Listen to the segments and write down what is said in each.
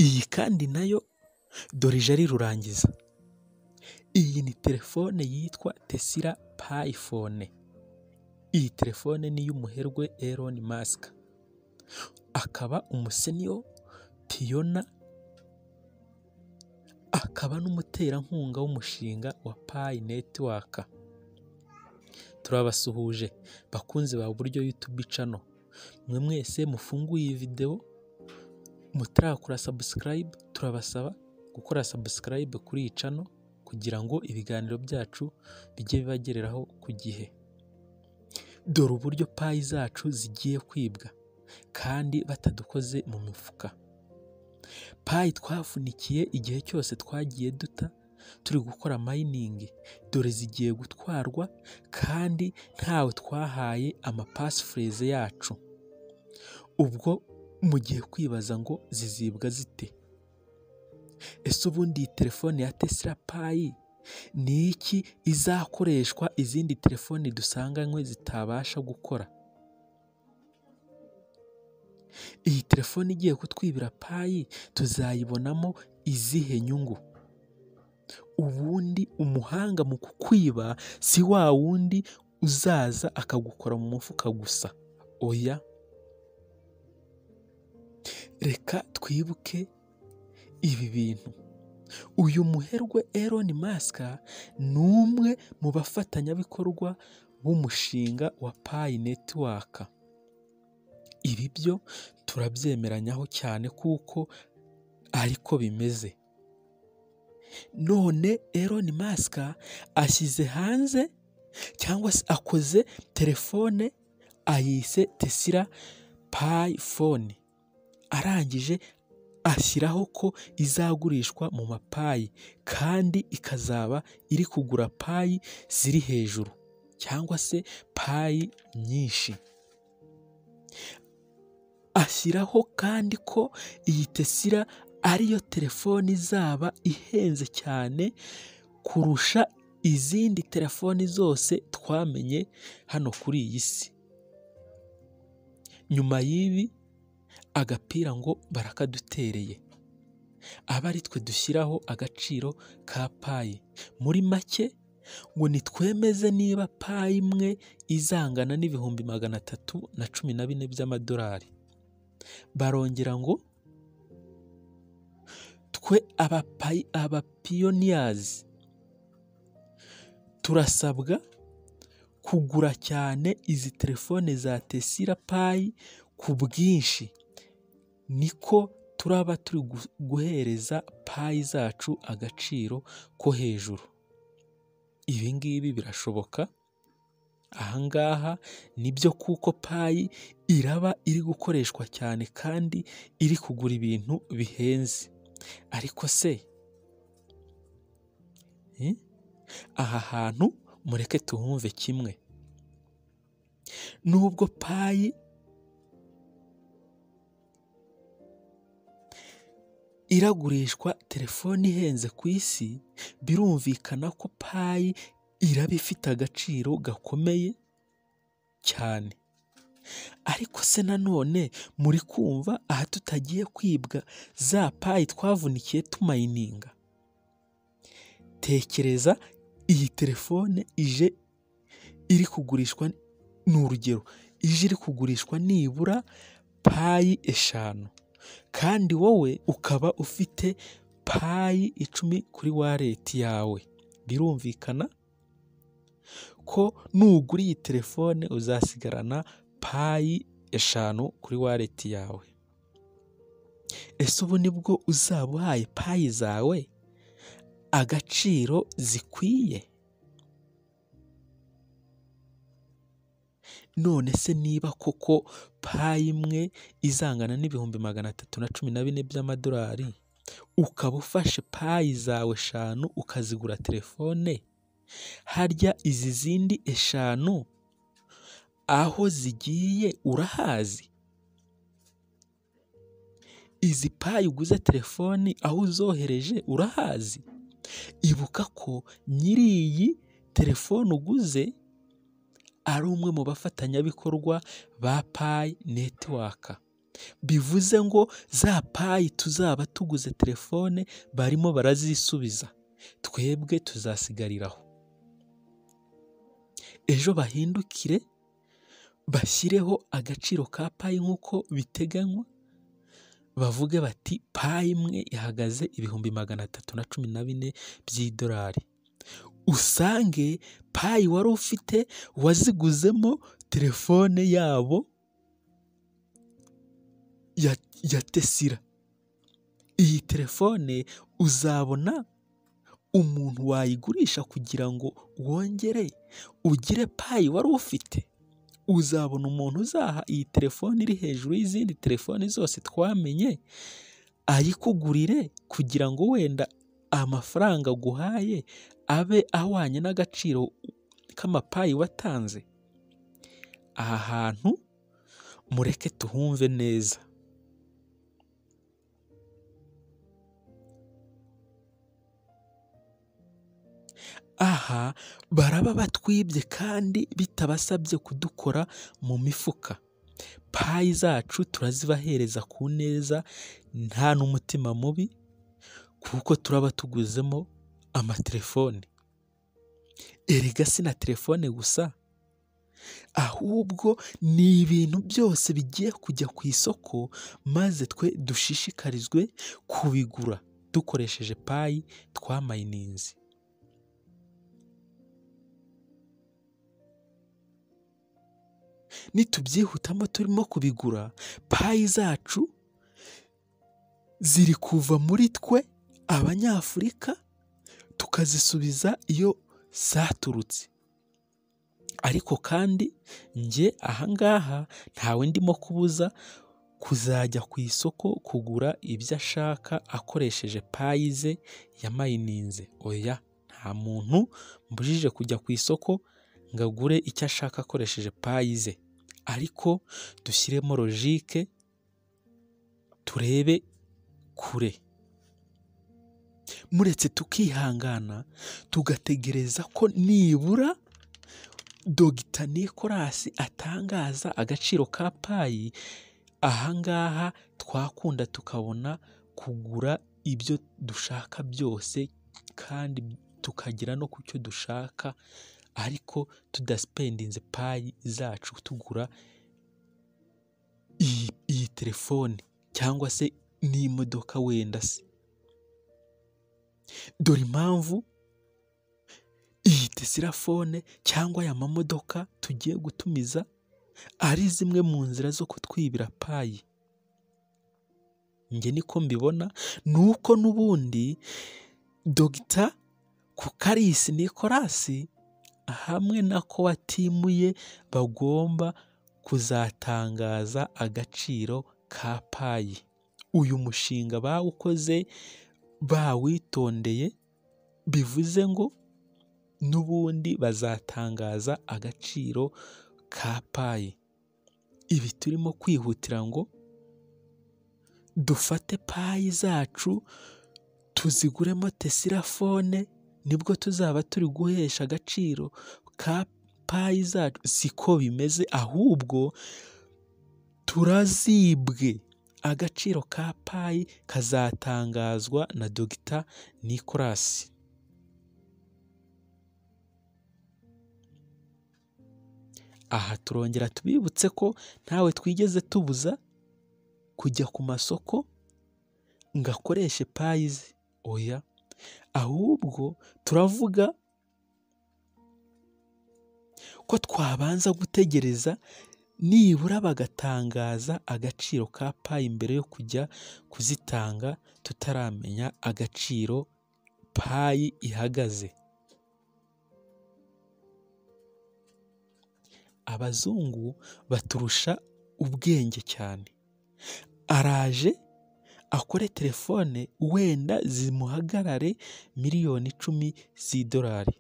Iyi kandi nayo dore ije ari rurangiza, iyi ni telefone yitwa Tesla payifone, iyi telefone ni iy'umuherwe Elon Musk, akaba umusenior Tiona, akaba n'umuterankunga w'umushinga wa Pi network, turabasuhuje bakunzi ba Buryo Youtube channel, mwe mwese mufunguye iyi videwo mutarakora subscribe turabasaba gukora subscribe kuri iyi channel kugira ngo ibiganiro byacu bijye bibagereraho ku gihe, dore uburyo Pi zacu zigiye kwibwa kandi batadukoze mu mifuka, Pi twavunikiye igihe cyose twagiye duta turi gukora mining, dore zigiye gutwarwa kandi ntawe twahaye ama passphrase yacu, ubwo mugiye kwibaza ngo zizibwa zite? Ese ubundi iyi telefone ya Tesla Pi ni iki izakoreshwa izindi telefoni dusanganywe zitabasha gukora? Iyi telefone igiye kutwibira Pi tuzayibonamo izihe nyungu? Ubundi umuhanga mu kukwiba si wa wundi uzaza akagukora mu mufuka gusa, oya, reka twibuke ibi bintu, uyu muherwe Elon Musk ni umwe mu bafatanyabikorwa b'umushinga wa Pi network, ibi byo turabyemeranyaho cyane kuko ariko bimeze, none Elon Musk ashyize hanze cyangwa se akoze telefone ayise Tesla Pi phone, arangije ashyiraho ko izagurishwa mu mapayi kandi ikazaba iri kugura payi ziri hejuru cyangwa se payi nyinshi, ashyiraho kandi ko iyi Tesla ariyo telefone izaba ihenze cyane kurusha izindi telefoni zose twamenye hano kuri iyi si, nyuma y'ibi agapira ngo barakadutereye, abe ari twe dushyiraho agaciro ka payi, muri make ngo nitwemeze niba payi imwe izangana n'ibihumbi magana atatu na cumi na bine by'amadolari, barongera ngo twe abapayi abapiyoniyazi turasabwa kugura cyane izi telefone za Tesla Pi ku bwinshi, niko turaba turi guhereza Pi zacu agaciro ko hejuru, ibi ngibi birashoboka, aha ngaha nibyo kuko Pi iraba iri gukoreshwa cyane kandi iri kugura ibintu bihenze, ariko se aha hantu mureke tuhumve kimwe, nubwo Pi iragurishwa telefone ihenze ku isi, birumvikana ko Pi iraba ifite agaciro gakomeye cyane, ariko se nanone muri kumva aha tutagiye kwibwa za Pi twavunikiye tumayininga, tekereza iyi telefone ije iri kugurishwa ni urugero, ije iri kugurishwa nibura Pi eshanu kandi wowe ukaba ufite Pi icumi kuri wareti yawe, birumvikana ko nugura iyi telefone uzasigarana Pi eshanu kuri wareti yawe, ese ubu nibwo uzaba uhaye Pi zawe agaciro zikwiye? none se niba koko Pi imwe izangana n'ibihumbi magana atatu na cumi na bine by'amadolari, ukaba ufashe Pi zawe eshanu ukazigura telefone, harya izi zindi eshanu aho zigiye urahazi? Izi Pi uguze telefoni aho uzohereje urahazi? Ibuka ko nyiri iyi telefone uguze ari umwe mu bafatanyabikorwa ba Pi network, bivuze ngo za payi tuzaba tuguze telefone barimo barazisubiza twebwe tuzasigariraho ejo bahindukire bashyireho agaciro ka payi nk'uko biteganywa bavuge bati payi imwe ihagaze ibihumbi magana atatu na cumi na bine by'idolari usange payi wari ufite waziguzemo telefone yabo ya, ya tesira iyi telefone uzabona umuntu wayigurisha kugira ngo wongere ugire payi wari ufite uzabona umuntu uzaha iyi telefone iri hejuru y'izindi telefoni zose twamenye ayikugurire kugira ngo wenda amafaranga aguhaye abe ahwanye n'agaciro k'amapayi watanze aha hantu mureke tuhumve neza aha baraba batwibye kandi bitabasabye kudukora mu mifuka payi zacu turazibahereza ku neza nta n'umutima mubi kuko turaba tuguzemo amatelefone erega si na telefone gusa ahubwo ni ibintu byose bigiye kujya ku isoko maze twe dushishikarizwe kubigura dukoresheje payi twamayininze nitubyihutamo turimo kubigura payi zacu ziri kuva muri twe abanyafurika tukazisubiza iyo zaturutse ariko kandi njye ahangaha ntawe ndimo kubuza kuzajya ku isoko kugura ibyo ashaka akoresheje payi ze yamayininze oya nta muntu mbujije kujya ku isoko ngo agure icyo ashaka akoresheje payi ze ariko dushyiremo logike turebe kure muretse tukihangana tugategereza ko nibura dogita nikorasi atangaza agaciro ka payi ahangaha twakunda tukabona kugura ibyo dushaka byose kandi tukagera no ku cyo dushaka ariko tudasipendinze payi zacu tugura iyi, iyi telefone cyangwa se n'imodoka wenda se dore impamvu iyi tesirafone cyangwa aya mamodoka tugiye gutumiza ari zimwe mu nzira zo kutwibira payi njye niko mbibona ni uko n'ubundi dogita kukarisi nikorasi hamwe na ko watimuye bagomba kuzatangaza agaciro ka payi uyu mushinga bawukoze bawitondeye bivuze ngo n'ubundi bazatangaza agaciro ka payi ibi turimo kwihutira ngo dufate payi zacu tuziguremo tesirafone nibwo tuzaba turi guhesha agaciro ka payi zacu siko bimeze ahubwo turazibwe agaciro ka payi kazatangazwa na dogita nikorasi aha turongera tubibutse ko ntawe twigeze tubuza kujya ku masoko ngo akoreshe payi ze oya ahubwo turavuga ko twabanza gutegereza nibura bagatangaza agaciro ka payi mbere yo kujya kuzitanga tutaramenya agaciro payi ihagaze abazungu baturusha ubwenge cyane araje akore telefone wenda zimuhagarare miliyoni icumi z'idolari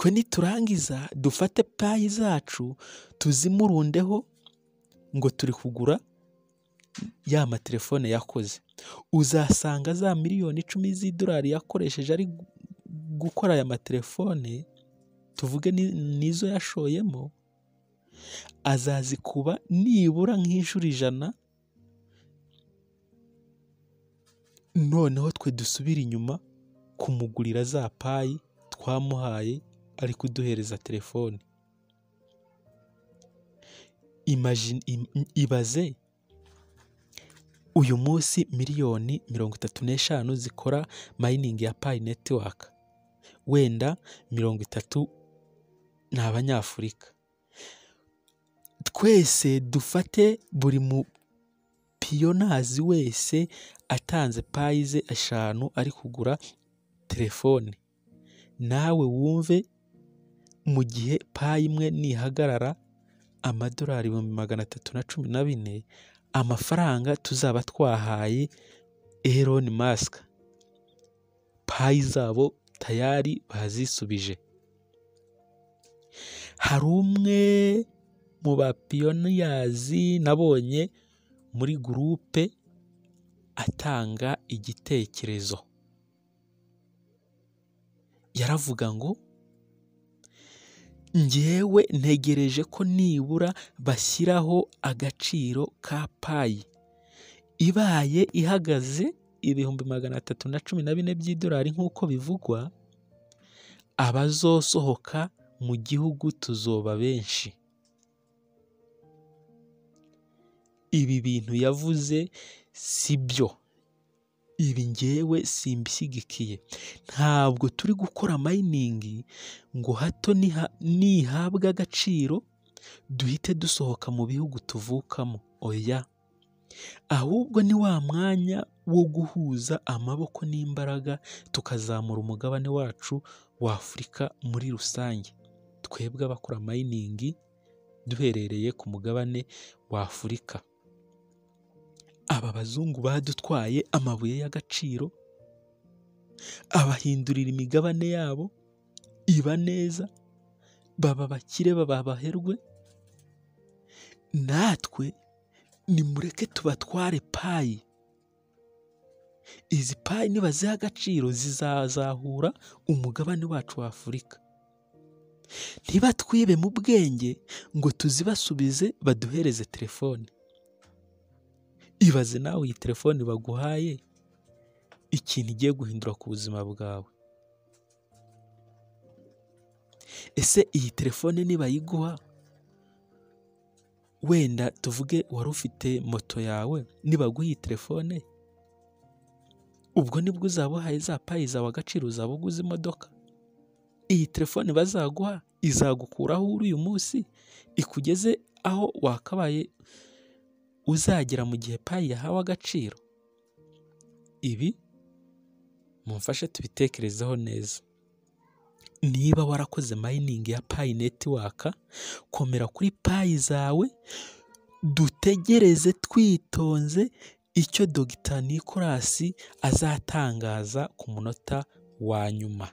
twe niturangiza dufate payi zacu tuzimurundeho ngo turi kugura ya matelefone yakoze uzasanga za miliyoni icumi z'idolari yakoresheje ari gukora aya matelefone tuvuge n'izo yashoyemo azazikuba nibura nk'inshuro ijana noneho twe dusubire inyuma kumugurira za payi twamuhaye ari kuduhereza telefone Imagine- im- im- ibaze uyu munsi miliyoni mirongo itatu n'eshanu zikora mayiningi ya payi netiwaka wenda mirongo itatu ni abanyafurika twese dufate buri mupiyonazi wese atanze payi ze eshanu ari kugura telefone nawe wumve mu gihe payi imwe nihagarara amadolari ibihumbi magana atatu na cumi na bine amafaranga tuzaba twahaye Elon Musk payi zabo tayari bazisubije hari umwe mu bapiyoniyazi nabonye muri gurupe atanga igitekerezo yaravuga ngo njyewe ntegereje ko nibura bashyiraho agaciro ka payi ibaye ihagaze ibihumbi magana atatu na cumi na bine by'idolari nk'uko bivugwa abazosohoka mu gihugu tuzoba benshi ibi bintu yavuze si byo ibi ngewe simbishyigikiye ntabwo turi gukora mayiningi ngo hato niha- nihabwa agaciro duhite dusohoka mu bihugu tuvukamo oya ahubwo ni wa mwanya wo guhuza amaboko n'imbaraga tukazamura umugabane wacu wa afurika muri rusange twebwe abakora mayiningi duherereye ku mugabane wa afurika aba bazungu badutwaye amabuye y'agaciro abahindurira imigabane yabo iba neza baba bakire baba abaherwe natwe nimureke tubatware payi izi payi nibaziha agaciro zizazahura umugabane wacu wa afurika ntibatwibe mu bwenge ngo tuzibasubize baduhereze telefone ibaze nawe iyi telefone baguhaye ikintu igiye guhindura ku buzima bwawe ese iyi telefone nibayiguha wenda tuvuge wari ufite moto yawe nibaguha iyi telefone ubwo nibwo uzaba uhaye za payi zawe agaciro uzaba uguze imodoka iyi telefone bazaguha izagukuraho uri uyu munsi ikugeze aho wakabaye uzagera mu gihe payi yahawe agaciro ibi mumfashe tubitekerezeho neza niba warakoze mayiningi ya payi netiwaka komera kuri payi zawe dutegereze twitonze icyo dogita nikorasi azatangaza ku munota wa nyuma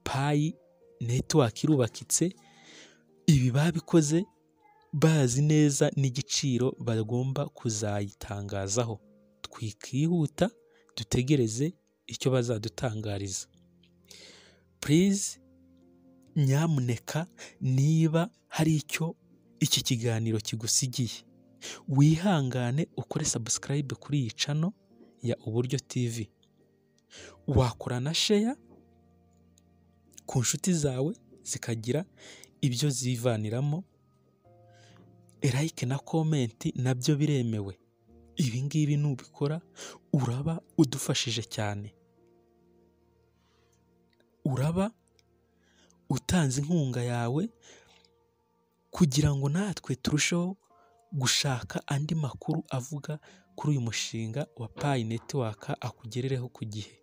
payi netiwaka irubakitse ibi babikoze bazi neza n'igiciro bagomba kuzayitangazaho twikihuta dutegereze icyo bazadutangariza purize nyamuneka niba hari icyo iki kiganiro kigusigiye wihangane ukore sabusikarayibe kuri iyi cano ya uburyo tivi wakora na sheya ku nshuti zawe zikagira ibyo zivaniramo like na komenti nabyo biremewe ibi ngibi nubikora uraba udufashije cyane uraba utanze inkunga yawe kugira ngo natwe turusheho gushaka andi makuru avuga kuri uyu mushinga wa payi netiwaka akugerereho ku gihe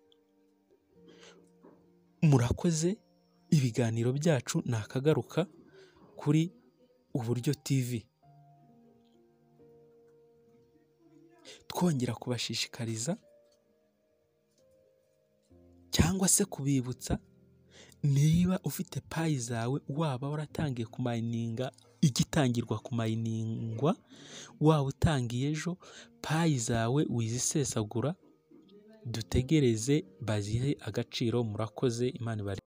murakoze ibiganiro byacu ni akagaruka kuri uburyo tivi twongera kubashishikariza cyangwa se kubibutsa niba ufite payi zawe waba waratangiye kumayininga igitangirwa kumayiningwa waba utangiye ejo payi zawe wizisesagura dutegereze bazihe agaciro murakoze imana ibari